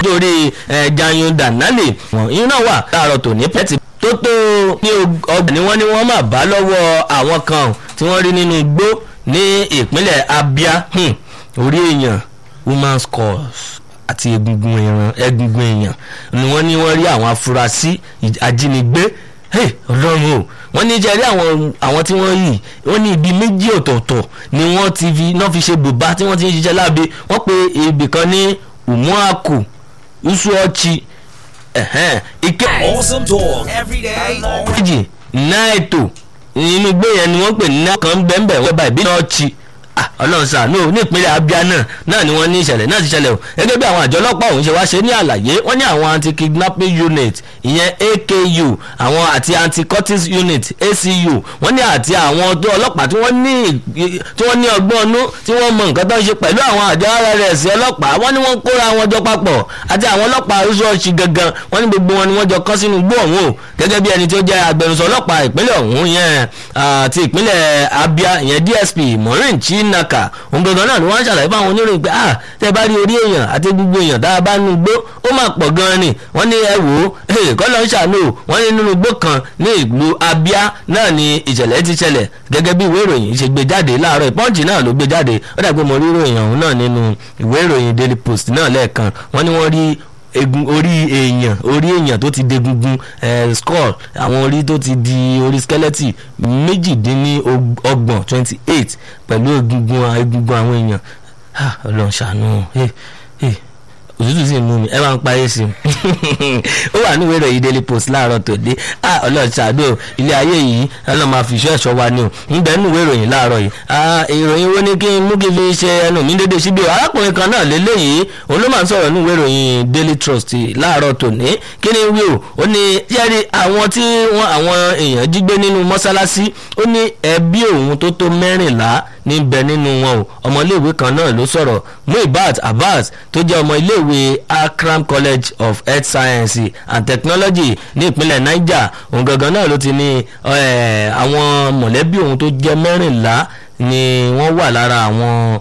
lórí Jayun Danladi ìyẹn náà wà láàárọ̀ tòní pẹ́ẹ́tì tó tó ní ọgbà ni wọ́n ní wọ́n máa bá lọ́wọ́ àwọn kan tí wọ́n rí nínú igbó ní ìpínlẹ̀ Abia orí èèyàn woman's cause àti egungun ẹran egungun èèyàn ni wọ́n ní wọ́n rí àwọn afurasí ajínigbé ọlọ́run o wọ́n ní jẹ́rí àwọn àwọn tí wọ́n yìí wọ́n ní ibi méjì ọ̀tọ̀ọ̀tọ̀ ni wọ́n ti fi náà fi ṣe bùbá tí wọ́n ti ń ṣiṣẹ́ láabe wọ́n pe ibì kan ní umuaku usuochi ike. Awesome talk every day. all méjì náìtò inú igbó yẹn ni wọ́n pè ní náà kan bẹ́ẹ̀ bẹ́ẹ̀ wọ́n bá ìbí náà chi ọlọ́run ṣàánú ní ìpínlẹ̀ Abia náà náà ni wọ́n ní ìṣẹ̀lẹ̀ náà ti ṣẹlẹ̀ o gẹ́gẹ́ bí àwọn àjọ ọlọ́pàá ọ̀hún ṣe wá ṣe ní àlàyé wọ́n ní àwọn anti-kidnapping unit ìyẹn AKU àwọn àti anti-cultist unit ACU wọ́n ní àti àwọn tó ọlọ́pàá tí wọ́n ní tí wọ́n ní ọgbọ́n ọnú tí wọ́n mọ nǹkan tó ń ṣe pẹ̀lú àwọn àjọ RRS ọlọ́pàá wọ́n ní wọ́n kóra wọn jọ papọ̀ àti àwọn ọlọ́pàá oṣooṣì gangan wọ́n ní gbogbo wọn ni wọ́n jọ kọ́ sínú igbó ọ̀hún o gẹ́gẹ́ bí ẹni tí ó jẹ́ agbẹnusọ ọlọ́pàá ìpínlẹ̀ ọ̀hún yẹn àti ìpínlẹ̀ Abia ìyẹn DSP Maureen Chinaka òun gangan náà ni wọ́n ń ṣàlàyé fáwọn oníròyìn pé ah tẹ́ bá rí orí èèyàn àti gbogbo èèyàn tá a bá nu igbó ó máa pọ̀ gan-an ni wọ́n ní ẹ wò ó kọ́ ló ń ṣàánú wọ́n ní nínú igbó kan ní ìlú Abia náà ni ìṣẹ̀lẹ̀ ti ṣẹlẹ̀ gẹ́gẹ́ bí ìwé ìròyìn ṣe gbé jáde láàárọ̀ ìpọ́ǹchì náà ló gbé jáde ó dàgbé mo rí ìròyìn ọ̀hún náà nínú ìwé ìròyìn Daily Post náà lẹ́ẹ̀kan wọ́n ní wọ́n rí egun orí èèyàn orí èèyàn tó ti degungun eh, skull àwọn orí tó ti di orí skeleton méjìdínlọ́gbọ̀n twenty eight pẹ̀lú egungun egungun àwọn èèyàn ọlọ́run ṣàánú òtútù sì mú mi ẹ máa ń parí sí i ó wà ní ìwé ìròyìn Daily Post láàárọ̀ tòde ọlọ́run ṣàánú ilé ayé yìí ọlọ́run máa fi iṣẹ́ ẹ̀ṣọ́ wa ni o ń bẹ nínú ìwé ìròyìn láàárọ̀ yìí ìròyìn wo ni kí n mú kí n fi ṣe ẹnu mi dédé síbi o arákùnrin kan náà lélẹ́yìí òun ló máa ń sọ̀rọ̀ ní ìwé ìròyìn Daily Trust láàárọ̀ tòní kí ni wí o ó ní jẹ́rìí àwọn tí wọ́n àwọn èèyàn jí gbé nínú mọ́ṣáláṣí ó ní ẹbí òun tó tó mẹ́rìnlá níbẹ̀ nínú wọn o ọmọléèwé kan náà ló sọ̀rọ̀ Muibat Abbas tó jẹ́ ọmọ iléèwé Akram College of Health Science and Technology ní ìpínlẹ̀ Niger òun gangan náà ló ti ní àwọn mọ̀lẹ́bí òun tó jẹ́ mẹ́rìnlá ni wọ́n wà lára àwọn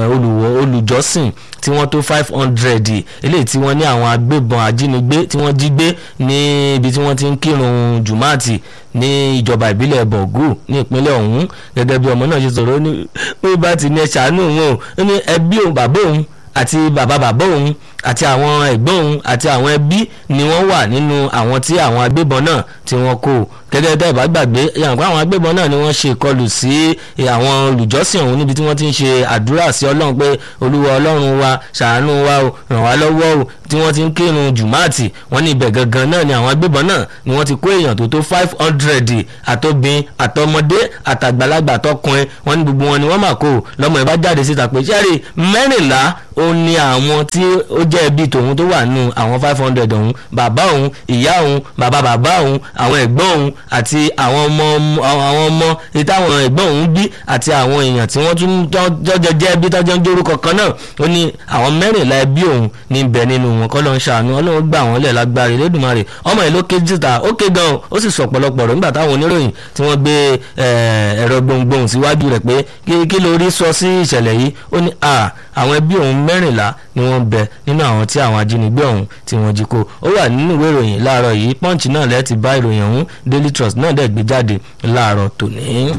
olùjọ́sìn tí wọ́n tó five hundred eléyìí tí wọ́n ní àwọn agbébọn ajínigbé tí wọ́n jí gbé ní ibi tí wọ́n ti ń kírun jùmọ́àtì ní ìjọba ìbílẹ̀ bọ̀gù ní ìpínlẹ̀ ọ̀hún gẹ́gẹ́ bí ọmọ náà ṣe sọ̀rọ̀ ó ní pé bá ti ní ẹ ṣàánú òun ó ní ẹbí òun bàbá òun àti bàbá bàbá òun àti àwọn ẹ̀gbọ́n òun àti àwọn ẹbí ni wọ́n wà nínú àwọn tí àwọn agbébọn náà tí wọ́n kó gẹ́gẹ́ bẹ́ẹ̀ bá gbàgbé yàǹkó àwọn agbébọn náà ni wọ́n ṣe ìkọlù sí àwọn olùjọ́sìn ọ̀hún níbi tí wọ́n ti ń ṣe àdúrà sí ọlọ́run pé olúwa ọlọ́run wa ṣàánú wa o ràn wá lọ́wọ́ o tí wọ́n ti ń kírun jùmáàtì wọ́n ní ibẹ̀ gangan náà ni àwọn agbébọn náà ni wọ́n ti kó èèyàn tó tó five hundred àtobìn àtọmọdé àtàgbàlagbà àtọkùnrin wọ́n ní gbogbo wọn ni wọ́n mà kó lọ́mọ ẹ̀ bá jáde síta pé sẹ́rí mẹ́rìnlá ó ní àwọn tí ó jẹ́ ẹbí tòun tó wà nù àwọn five hundred ọ̀hún bàbá òun ìyá òun bàbá bàbá òun àwọn ẹ̀gbọ́n òun àti àwọn ọmọ àwọn ọmọ ìtàwọn ẹ̀gbọ́n òun bí àti àwọn èèyàn tí wọ́n tún jọjọ jẹ́ ẹbí tọ́jọ́ ń jórúkọ kan náà ó ní àwọn mẹ́rìnlá ẹbí òun ní bẹ̀ nínú wọn kọ́ ló ń ṣàánú ọlọ́run gbà wọ́n lẹ̀ lágbára Elédùmarè ọmọ yìí ló ké jìtà ó ké gan ó sì sọ pọ̀lọpọ̀ rẹ̀ nígbà táwọn oníròyìn tí wọ́n gbé ẹ̀rọ gbohùngbohùn síwájú rẹ̀ pé kí ló rí sọ sí ìṣẹ̀lẹ̀ yìí ó ní àwọn ẹbí òun mẹ́rìnlá ni wọ́n bẹ nínú àwọn tí àwọn ajínigbé ọ̀hún tí wọ́n jí kó ó wà nínú ìwé ìròyìn láàárọ̀ yìí Punch náà lẹ́ẹ̀tì bá ìròyìn ọ̀hún Daily Trust náà dẹ̀ gbé jáde láàárọ̀ tòní.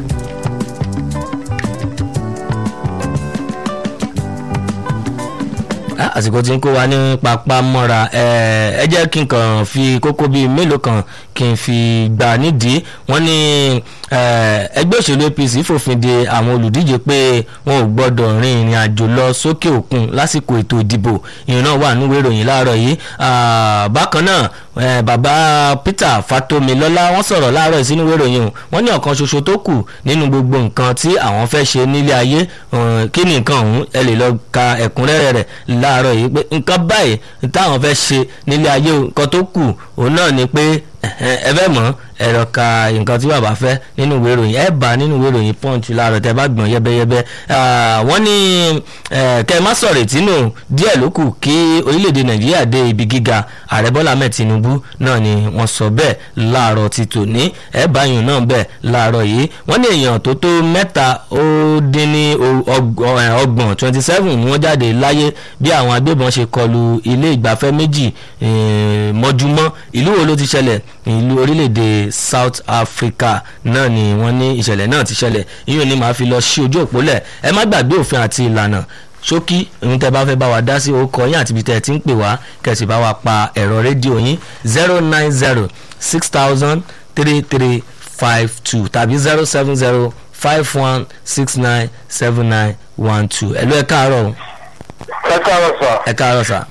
àsìkò tí ń kó wa ní papá mọ́ra ẹ jẹ́ kí n kàn fi kókó bíi mélòó kan kí n fi gbà nídìí wọ́n ní ẹgbẹ́ òṣèlú APC fòfin de àwọn olùdíje pé wọn ò gbọ́dọ̀ rin ìrìn àjò lọ sókè òkun lásìkò ètò ìdìbò ìyẹn náà wà nínú ìròyìn láàárọ̀ yìí bákan náà bàbá Peter Fatomilọ́lá wọ́n sọ̀rọ̀ láàárọ̀ yìí sínú ìròyìn wọ́n ní ọ̀kan ṣoṣo tó kù nínú gbogbo nǹkan tí àwọn fẹ́ ṣe nílé ayé kí ni nǹkan ọ̀hún ẹ lè lọ ka ẹ̀kúnrẹ́rẹ́ rẹ̀ láàárọ̀ yìí pé nǹkan báyìí táwọn fẹ́ ṣe nílé ayé nǹkan tó kù òun náà ni pé ẹ fẹ́ mọ̀ ẹ̀rọ ka nǹkan tí bàbá fẹ́ nínú ìwé ìròyìn ẹ̀ bá nínú ìwé ìròyìn punch láàárọ̀ tẹ́ bá gbọ̀n yẹ́bẹ́yẹ́bẹ́ Ah, wọ́n ní eh, kẹ́ ẹ má sọ̀rọ̀ ìtínú díẹ̀ ló kù kí orílẹ̀-èdè nàìjíríà dé ibi gíga ààrẹ bọ́lá ahmed tinubu náà ni wọ́n sọ bẹ́ẹ̀ láàárọ̀ ti tòní ẹ̀ báyìí náà bẹ́ẹ̀ láàárọ̀ yìí wọ́n ní èèyàn tó tó mẹ́ta ó dín ní o- ọg- eh, ọgbọ̀n twenty seven ni wọ́n jáde láyé bí àwọn agbébọn ṣe kọlu ilé ìgbafẹ́ méjì eh, mọ́júmọ́ ìlú wo ló ti ṣẹlẹ̀ ìlú orílẹ̀-èdè south africa náà ni wọ́n ní ìṣẹ̀lẹ̀ náà ti ṣẹlẹ̀ ìyóò ní màá fi lọ sí ojú òpó lẹ̀ ẹ má gbàgbé òfin àti ìlànà ṣókí ohun tẹ bá fẹ́ bá wa dá sí orúkọ yín àti ibi tẹ́ ẹ ti ń pè wá kẹ̀sì bá wa pa ẹ̀rọ rédíò yín zero nine zero six thousand three three five two tàbí zero seven zero five one six nine seven nine one two ẹ ló ẹ káàárọ̀ o. ẹ káàárọ̀ sà ẹ káàárọ̀ sà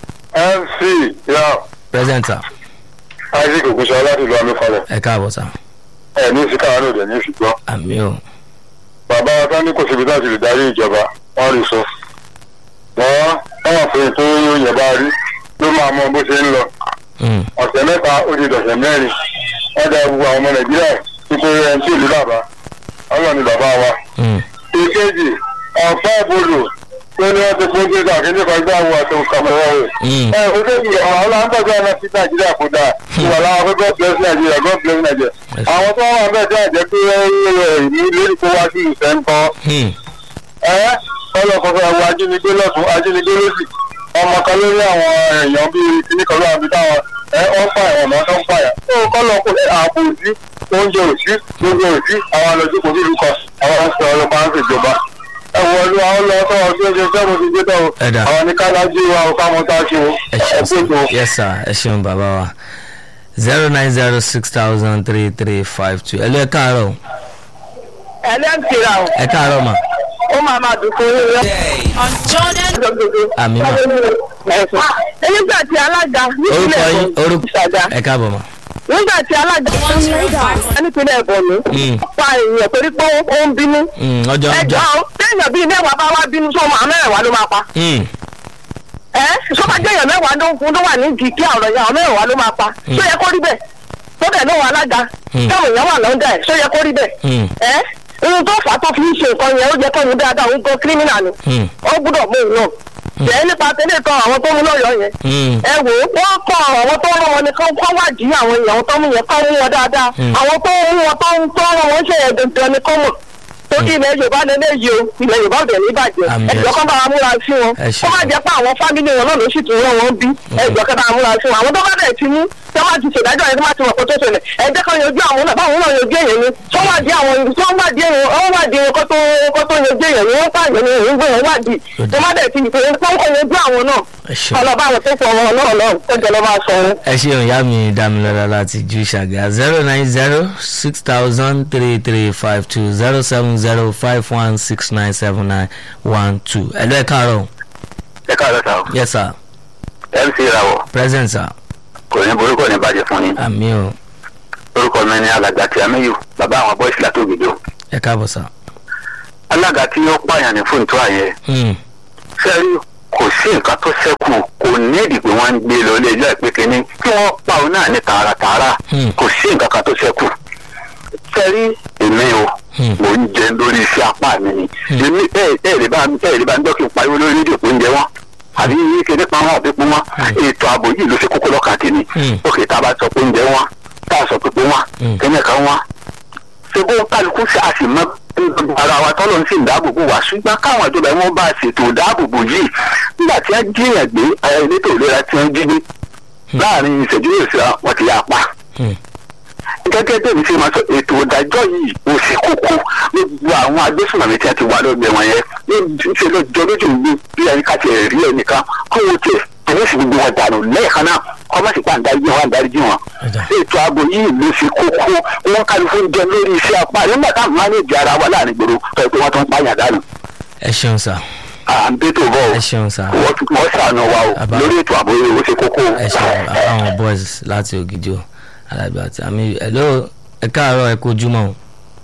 mc ya present sà isaac ogunṣọ láti ìlú amífalẹ ẹ káàbọ̀ sà ẹ ní ìsìkáwá náà dẹ ní ìṣùgbọ́n àmì o bàbá wa tán ní kò síbi láti lè darí ìjọba wọn rí sọ wọn wọn fún ètò yẹn bá rí ló máa mọ bó ṣe ń lọ Mm, ọ̀sẹ̀ mẹ́ta ó di dọ̀sẹ̀ mẹ́rin wọ́n da gbogbo àwọn ọmọ nàìjíríà nítorí ẹni tí ìlú bàbá ọlọ́run ni bàbá wa. mm, ìkejì ọ̀fẹ́ ìbòlò tó ní wọ́n ti fún jésù àkíní kan gbé àwọn àti òkàmọ́wọ́ rẹ̀. mm. ẹ o ṣe ìgbà àwọn ọlọ́ńtọ́jú ẹ̀rọ sí nàìjíríà kò dáa ìwà làwọn pé god bless nàìjíríà god bless nàìjíríà. àwọn tó wà bẹ́ẹ̀ jẹ́ àjẹ́ pé ìlú lórí kó wá sí ìfẹ́ ń kọ́. Hmm, ẹ ọlọ́kọ̀ fẹ́ wo ajínigbé lọ́tún ajínigbé lọ́sì ọmọ kan lórí àwọn èèyàn bíi kíní kan lóra bíi táwọn ẹ ọ pa ẹ̀wọ̀n náà tó ń pààyà. ó kọ́ lọ kó ààbò òsí oúnjẹ òsí gbogbo òsí àwọn àlọ́jú kò nílùú kan àwọn ń sọ ọlọ́pàá ń ṣèjọba. ẹ wọ ọdún àwọn lọ sọ ọdún ẹgbẹ sẹ́mu ti gbé tọ̀ Ẹ dà. àwọn ní kálájú wa ò káwọn tá a ṣe o ẹ ẹ ṣeun pé tó. sà yes sir ẹ ṣeun bàbá wa zero nine zero six thousand three three five two ẹ ló ẹ káàárọ̀ o. ẹlẹ́ǹtìrà ọ̀ ẹ káàárọ̀ mà ó máa máa dùn fún yín Day. on Jordan lọ́gbọ̀gbọ̀. àmì mà nígbà tí alága orúkọ nípínlẹ̀ yín ẹ̀bọ̀n orúkọ ìṣàdá ẹ káàbọ̀ mà. nígbà tí alága one zero five nípínlẹ̀ ẹ̀bọ̀n mi Mm, pa èèyàn torí pé ó ń bínú. mm, ọjọ́ ẹjọ́ ọjọ́ téèyàn bíi mẹ́wàá bá wá bínú sọ́mọ àwọn mẹ́wàá ló máa pa. Mm, ẹ sọ́mọ jẹ́yàn mẹ́wàá ló ń fún ló wà ní kìkì àrọ̀ yẹn àwọn mẹ́wàá ló máa pa. tó yẹ kó rí bẹ́ẹ̀ tó bẹ̀ lóhùn alága Mm. táwọn èèyàn wà lọ́ndà ẹ̀ tó yẹ kó rí bẹ́ẹ̀. mm, ẹ ohun tó fà á tó fi ń ṣe nǹkan yẹn ó jẹ́ kó mú dáadáa òun gan kírímìnà ni mm, ó gbúdọ̀ mú un náà. jẹ́ nípa tẹ́lẹ̀ kan àwọn tó mú lọ́yọ̀ọ́ yẹn mm, ẹ wò ó wọ́n kọ́ àwọn tó rán wọn ni kán kọ́ wádìí àwọn èèyàn tó mú yẹn kọ́ mú wọn dáadáa Mm. àwọn tó mú wọn tó ń tó rán wọn ṣe yẹn dandan ni kán mọ̀ torí ilẹ̀ yorùbá lè lè yí o ilẹ̀ yorùbá ò dẹ̀ ní bàjẹ́ Àmì ẹ̀jọ̀ kan bá wa múra sí wọn Ẹ ṣé. kó má jẹ́ pé àwọn fámìlì wọn náà ló sì tún rán wọn bí ẹ̀jọ̀ kan bá wa múra sí wọn àwọn tó bá bẹ̀ ti mú tí wọ́n ti ṣèdájọ́ yẹn tó má ti mọ̀ kó tó ṣẹlẹ̀ ẹ̀jẹ̀ kan yanjú àwọn náà báwọn náà yanjú èèyàn ni tó wà dí àwọn tó wà dí èèyàn ó wà dí kó tó kó tó yanjú èèyàn ni wọ́n pààyàn ni òun gbé wọn wà dí tó má dẹ̀ ti ìpè tó ń kọ́ yanjú àwọn náà ẹ ṣeun. ọlọ́ba àwọn tó fọ ọmọ náà náà tó jẹ́ lọ́ba sọ wọn. ẹ ṣeun ìyá mi dámilọ́lá láti ju ṣàgà zero nine zero six thousand three three five two zero seven zero five one six nine seven nine one two ẹ ló ẹ káàárọ̀ o. ẹ káàárọ̀ sá o yes sir mc ìràwọ̀ present sir kò ní borúkọ ní bàjẹ́ fún yín àmì o orúkọ mi ni alàgbà tí amíyù bàbá àwọn bọ́ìsì látògìdó ẹ káàbọ̀ sir. alága tí ó pààyàn ní fún ìtura yẹn Mm, sẹ́rí kò sí nǹkan tó ṣẹ́kù kò nídìí pé wọ́n ń gbé lọ ilé ẹjọ́ ìpín kínní kí wọ́n pa òun náà ní tààràtààrà Hmm. kò sí nǹkan kan tó ṣẹ́kù sẹ́rí èmi o Hmm. mò ń jẹ lórí iṣẹ́ apá mi ni èmi ẹ̀ ẹ̀ lè bá ẹ̀ lè bá ń dọ́kì pariwo lórí rédíò pé ń jẹ wọ́n àbí kéde pa wọn àbí pín wọn ètò ààbò yìí ló ṣe kókó lọ́kàn tèmi Hmm. òkè tá a bá sọ pé ń jẹ wọn tá a sọ pé pé wọn Hmm. kẹ́nyẹ̀ kan wọn ṣe bó kálukú ṣe a sì mọ ara wa tọ́lọ́ ń sì ń dáàbòbò wá ṣùgbọ́n káwọn ìjọba wọn bá ṣètò ìdáàbòbò yìí nígbà tí wọ́n jíyàn gbé ara elétò ìlera tí wọ́n jí gbé láàrin ìṣẹ́jú yóò ṣe wọn ti yà pa. mm, gẹ́gẹ́ bí èmi ṣe máa sọ ètò ìdájọ́ yìí ò sí kókó gbogbo àwọn agbésùnmọ̀mí tí wọ́n ti wà lọ́gbẹ̀ẹ́ wọn yẹn ní ṣe ló jọ lójú mi bí ẹni ká ti rí ẹnìkan kó o tiẹ̀ tẹ̀lé sí gbogbo wọn dànù lẹ́ẹ̀kan náà kọ́ má sì pa àǹdarí wọn àǹdarí wọn Ẹ̀dá. ètò ààbò yìí ló ṣe kókó wọn kálukú ń jẹ lórí iṣẹ́ apá nígbà táwọn mánéèjì ara wa láàrin gbòòrò tó ẹ pé wọ́n tó ń pààyàn dànù ẹ ṣeun sir à ń bẹ́tò bọ̀ ẹ ṣeun sir wọ́n wọ́n ṣàánú wa o Àbá. lórí ètò ààbò yìí ó ṣe kókó. ẹ ṣeun àwọn boys láti ògidì o alábí àti àmì ẹ ló ẹ káàárọ̀ ẹ kojúmọ́ o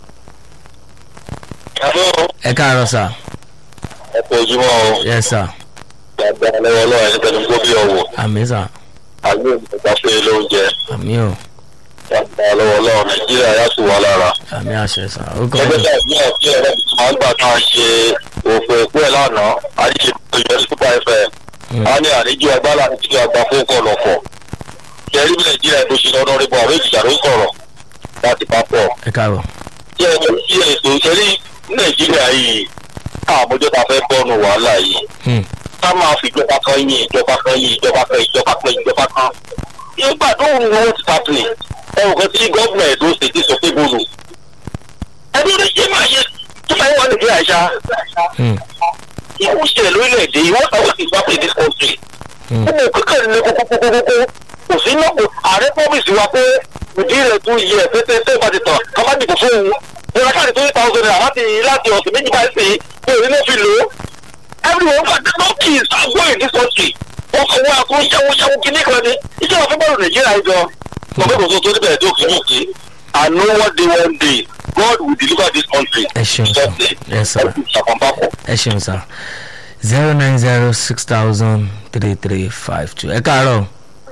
ẹ káàárọ̀ sir ẹ kò ojúmọ́ o yes sir gbàgbà lọ́wọ́ lọ́wọ́ ẹni tẹnu gbó bí ọ̀wọ̀ àmì sir àgbẹ̀ ìgbà pé lóúnjẹ àmì o lọ́wọ́ lọ́wọ́ nàìjíríà yá sí wa lára. àmì àṣẹ sà ó kọ́ ẹgbẹ́ náà ní ọ̀sẹ̀ rẹ̀ máa ń gbà kan ṣe òfin ìpín ẹ̀ lánàá àyíṣe ìjọ super fm a ní àníjú agbára àti ìjọ àgbà fún ọkọ̀ lọ́kọ̀ kẹrí bí nàìjíríà tó ṣe lọ́dọ̀ rẹ̀ bọ̀ àwọn èjìjà ló ń sọ̀rọ̀ láti pápọ̀ ẹ káàbọ̀ kí ẹ kí ẹ tó kẹrí nàìjíríà yìí àmójọ́ ta fẹ́ bọ́nu wàhálà yìí Hmm. ká máa fi ìjọba kan yín ìjọba kan yín ìjọba kan ìjọba kan ìjọba kan nígbà tó ń wọ́n ti tàpìlì ẹ̀rù kan tí gọ́ọ̀mù ẹ̀dọ́ ṣètì sọ pé bọ́ọ̀lù ẹbí orí ṣé máa ṣe tó máa ń wà nìgbé àṣà Hmm. ìwú ṣẹlẹ̀ lórílẹ̀‐èdè yìí wọ́n sáwọ́ sí ìgbàpẹ̀ this country Hmm. gbogbo kíkẹ́ ní kókókókókó kò sí náà kò ààrẹ promise wa pé ìdí rẹ̀ tún yẹ pété tó bá ti tàn ká má dìbò fún òun ìrora káàdì tó ní thousand naira láti láti ọ̀sẹ̀ méjì báyìí sí ní òní ló fi lò ó everyone gba no kids are going in this country wọ́n fọwọ́ àkó yáwó yáwó kíní kan ní iṣẹ́ wọn fẹ́ bọ́ọ̀lù nàìjíríà yìí gan mo fẹ́ kò tó tó níbẹ̀ tó kì í mú kí I know one day one day God will deliver this country. ẹ ṣeun sà ẹ sà Ṣàpọ̀npápọ̀. ẹ ṣeun sà zero nine zero six thousand three three five two ẹ káàárọ̀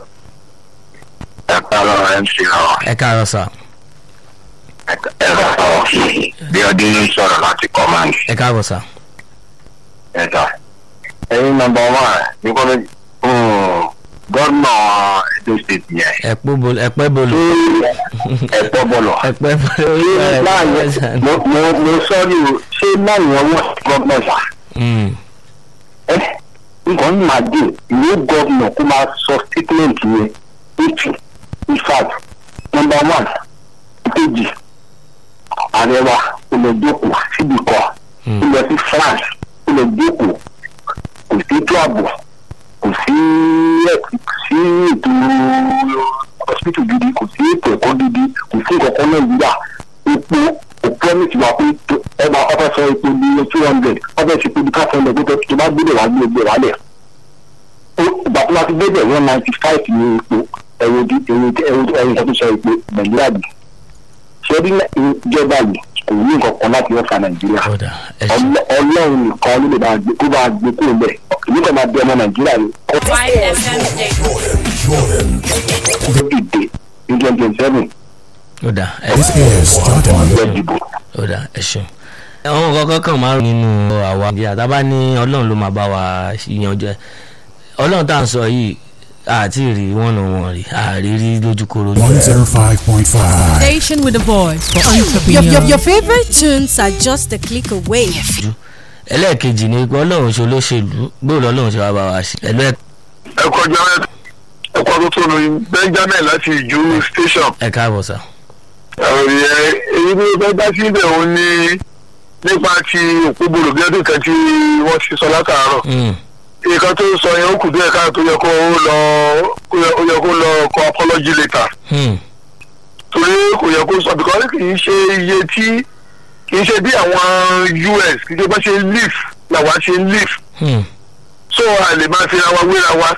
ẹ kálọ̀ mc náà. ẹ káàárọ̀ sà ẹ̀rọ bí ọdún ń sọ̀rọ̀ láti command ẹ káàbọ̀ sà ẹ̀dá. ẹyin nọmba one ní kọ́lé gómìnà edo state yẹn. ẹ pọ́ bolo ẹ pẹ́ bolo ẹ̀pọ̀ bọ̀lọ̀. ẹ pẹ́ bolo láàyè mo mo mo sọ́ọ́rì o ṣé láàyè ọwọ́ gómìnà sà. Hmm. ẹ nǹkan ní màá dé ìwé gómìnà kó máa sọ statement yẹn eighty in fact nọmba one kejì ààrẹ wa olùdókòwò síbi kan ó lọ sí france ó lọ jókòó kò sí ètò ààbò kò sí kò sí ètò hospital gidi kò sí ètò ẹ̀kọ́ gidi kò sí ìkọ̀kọ́ nàìjíríà epo kò promise wa pé tó- ẹ máa ọfẹ sọ epo ní two hundred ọfẹ ṣe pé bí ká fọlọ pé tó bá gbé wá gbé gbé wálẹ̀ ó ìgbà tó bá ti gbé bẹ̀ one ninety five ní epo ẹ̀rọ ẹ̀rọ ẹ̀rọ ẹ̀rọ ìṣàtúnṣe sọ epo nàìjíríà bì ṣé rí ìjọba yìí kò ní nǹkan kan láti wọ́n fa nàìjíríà ọ̀dà ẹ ṣeun Ọlọ́- ọlọ́run nìkan ló lè máa gbé kó máa gbé kúrò bẹ́ẹ̀ èmi kàn máa bí ọmọ nàìjíríà ni kó Five FM station. tó dìde ní twenty twenty seven ọ̀dà ẹ This is Jordan. lọ dìbò. ọ̀dà ẹ ṣeun. àwọn kankan kan máa ń nínú àwa ìdí àtàbá ní ọlọ́run ló máa bá wa yanjú ẹ ọlọ́run tá à ń sọ yìí àti rí wọn nù wọn rí àrírí lójúkoro. 105.5. Station with a voice for Your, entrepreneurs. your, your favorite tunes are just a click away. ẹlẹ́ẹ̀kejì ni pé ọlọ́run ṣe olóṣèlú gbọ́dọ̀ ọlọ́run ṣe wá bá wa ṣe ẹ̀lú ẹ kọjá ẹkọ tó tó nu benjamin láti ìjú station ẹ̀ káàbọ̀ sà. ọ̀rẹ́ èyí ni fẹ́ dá sí ibẹ̀ òun ní nípa ti òpópónà bí ọdún kan tí wọ́n ti sọ látàárọ̀ Mm, nǹkan tó sọ yẹn ó kù díẹ̀ káà tó yẹ kó lọ ó yẹ kó lọ kọ apology later mm, torí kò yẹ kó sọ because kì í ṣe iye tí kì í ṣe bí àwọn us kì í ṣe bá ṣe live làwa ṣe live mm, so a lè máa fi ra wa wéra wa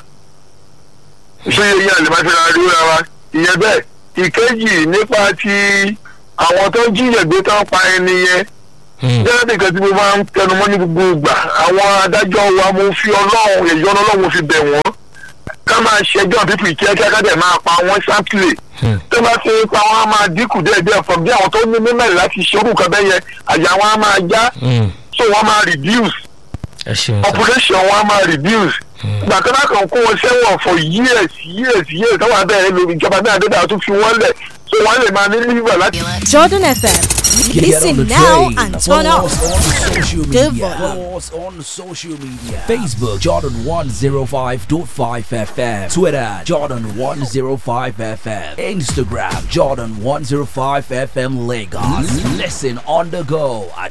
ṣé yẹn a lè máa fi ra wa wéra wa ìyẹn bẹ́ẹ̀ ìkejì nípa ti àwọn tó ń jíyàn gbé tó ń pa ẹni yẹn mm. jẹ́rẹ́ nìkan tí mo máa ń tẹnumọ́ ní gbogbo ìgbà àwọn adájọ́ wa mo fi ọlọ́run èyí ọlọ́run fi bẹ̀ wọ́n ká máa ṣẹjọ́ pípì kíákíá ká dẹ̀ máa pa wọ́n sáńpìlẹ̀ Hmm. tó bá ti pa wọ́n á máa dínkù díẹ̀díẹ̀ fún bí àwọn tó ní mímẹ́rin láti ṣerú nǹkan bẹ́ẹ̀ yẹn àyà wọn á máa já Mm. so wọ́n á máa reduce ẹ ṣeun sà. population wọn á máa reduce gbàgbọ́dá kan kó wọn sẹ́wọ̀n for years years years táwọn abẹ́rẹ́ lórí ìjọba náà dé dáa tún fi wọ́n lẹ̀ so wọ́n lè máa ní liver láti Jordan FM. Get on the Listen now train. and Follow turn up. us on social The media. volume. Follow us on social media. Facebook Jordan 105.5 FM. Twitter Jordan 105 FM. Instagram Jordan 105 FM Lagos. Listen on the go at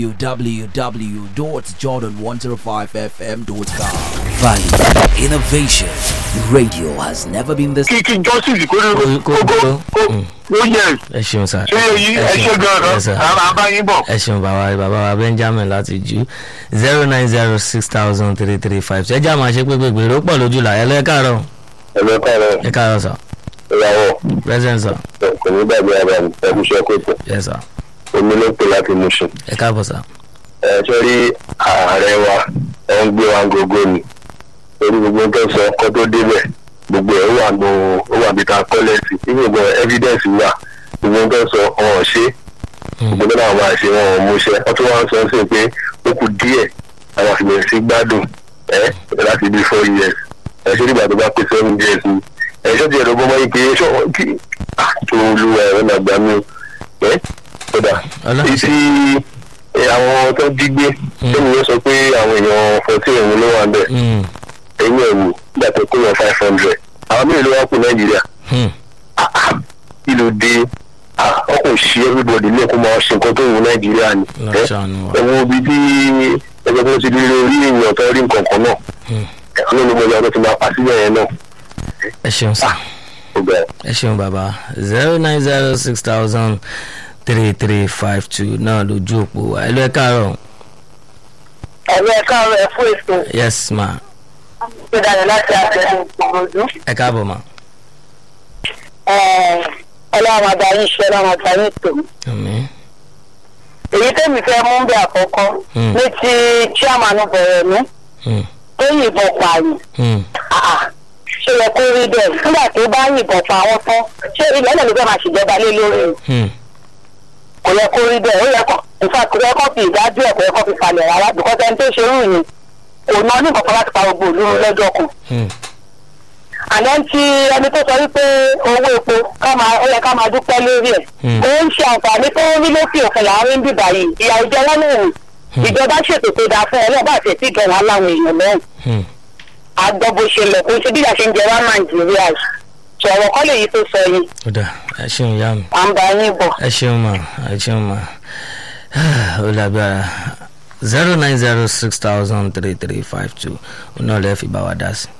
www.jordan105fm.com. Value Innovation Radio has never been this. kí kí justice kó ní Kó- kó kó dúró. kó Mm. kó yẹ ẹ ṣeun sà. ṣé èyí ẹ ṣe Yes, gan-an sir. ara abáyín bọ̀. ẹ ṣeun bàbá bàbá wa benjamin láti jù zero nine zero six thousand three three five ṣe jẹ́ àmọ́ ṣe pé gbègbè ló pọ̀ lójú là ẹ lọ ẹ káàárọ̀ ẹ̀mí kọ́rọ̀ ẹ káàárọ̀ sà ìyàwó present sà kò ní gbàgbé ara mi ẹ̀kú iṣẹ́ kóòtù yes sà omi ló pè láti mú ṣe. ẹ káàbọ̀ sà ẹ ṣe rí ààrẹ wa ẹ ń gbé wa gógó ni torí gbogbo tó sọ kó tó débẹ̀ gbogbo ẹ̀ wà nù ó wà bí ta kọ́lẹ́sì gbogbo evidence wà gbogbo nǹkan sọ ọ̀hún ṣe gbogbo náà máa ṣe wọn ò múṣẹ wọn tún wá ń sọ sí pé ó kù díẹ̀ àwọn àfihàn sí gbádùn ẹ láti bí four years ẹ ṣé nígbà tó bá pé seven years ni ẹ ṣé tiẹ̀ lọ́gbọ́n mọ́ ike ṣọ́ kí tó lu ẹ̀rọ nàgbà mi ẹ kódà Ọlọ́run ṣe- títí ẹ, àwọn tó jí gbé tẹ́mi yóò sọ pé àwọn èèyàn fourteen ẹ̀hún ló wà ń bẹ̀ Mm, ẹ̀yìn ẹ̀wù nígbà tó kó wọn five hundred àwọn mélòó ló wá kú nàìjíríà mm, kí ló dé ọkọ̀ sí everybody lẹ́kọ̀ọ́ máa ṣe nǹkan tó wù nàìjíríà ni Ọlọ́run ṣàánú wa. ẹ̀wọ̀n ibi tí ẹgbẹ́ tó ti rí orí èèyàn tó rí nǹkan kan náà Mm. ẹ̀ka ló ló mọ ìyá tó ti máa pa síbẹ̀ yẹn náà ẹ ṣeun sá ó bẹ̀rẹ̀. ẹ ṣeun bàbá zero nine zero six thousand three three five two náà lójú òpó wa ẹ lọ ẹ káàárọ̀ ẹ̀mí ẹ̀ka rẹ̀ fún ètò yes ma ìdàgbà láti àtẹ̀sùn ìgbòho. ẹ káàbọ̀ ma ọlọ́run adarí iṣẹ́ ọlọ́run adarí ètò. àmín èyí tẹ́mi fẹ́ mú bí àkọ́kọ́ Hmm. ní ti chairman bẹ̀rẹ̀ mi Mm, tó yìnbọn pààyàn. mm, Ah, ṣé yẹ kó rí bẹ́ẹ̀ nígbà tó bá yìnbọn pa àwọn tán ṣé ilẹ̀ náà ló fẹ́ máa ṣèjọba lé lórí o? mm, kò yẹ kó rí bẹ́ẹ̀ ó yẹ kó nfa kò yẹ kó fi ìdájọ́ ẹ̀ kò yẹ kó fi falẹ̀ rárá bìkọ́sẹ̀ ẹni tó ṣe rú yìí kò ná ní kankan láti pa gbogbo òlu lọ́jọ́ kan. mm, àná tí ẹni tó sọ wípé owó epo ká máa ó yẹ ká máa dúpẹ́ lórí ẹ̀. Hmm. ó ń ṣe àǹfààní tó ń rí lókè òkun láàrin bíbà yìí ìyà ìjẹ wọn lòun ìjọba ṣètò tó dáa fún ọlọ́ọ̀bá àti ẹ̀sìn ìjọba láwọn èèyàn lọ́hùn. mm. àgbọ̀ bó ṣe lọ kó ṣe bí ìyà ṣe ń jẹ wá nàìjíríà sọ̀rọ̀ kọ́ lèyí tó sọ yìí ó dà ẹ ṣeun ìyá mi à ń bá yín bọ̀. ẹ ṣeun ma ẹ ṣeun ma ó lágbára zero nine zero six thousand three three five two ó náà lè fi bá wa dá sí.